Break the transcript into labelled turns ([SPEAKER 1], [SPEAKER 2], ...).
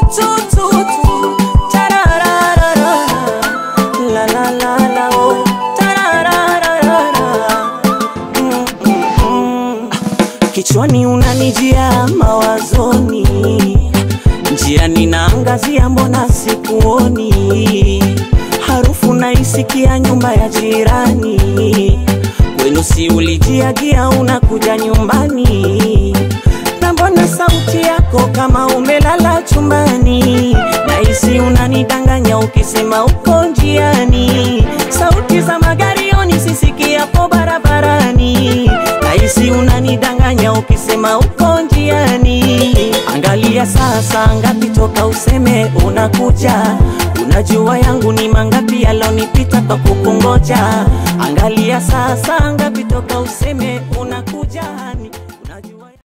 [SPEAKER 1] tu tu tu tarararara la la la la oh tarararara mm, mm, mm. Kichwani unanijia mawazoni, njiani naangazia, mbona sikuoni? Harufu naisikia nyumba ya jirani, wenu si ulijiagia unakuja nyumbani, na mbona sauti yako kama umelala chumbani? Nahisi unanidanganya ukisema uko njiani, sauti za magari sisikiapo barabarani, nahisi unanidanganya ukisema uko njiani. Angalia sasa ngapi toka useme unakuja, unajua yangu ni mangapi yalonipita kwa kukungoja. Angalia sasa ngapi toka useme unakuja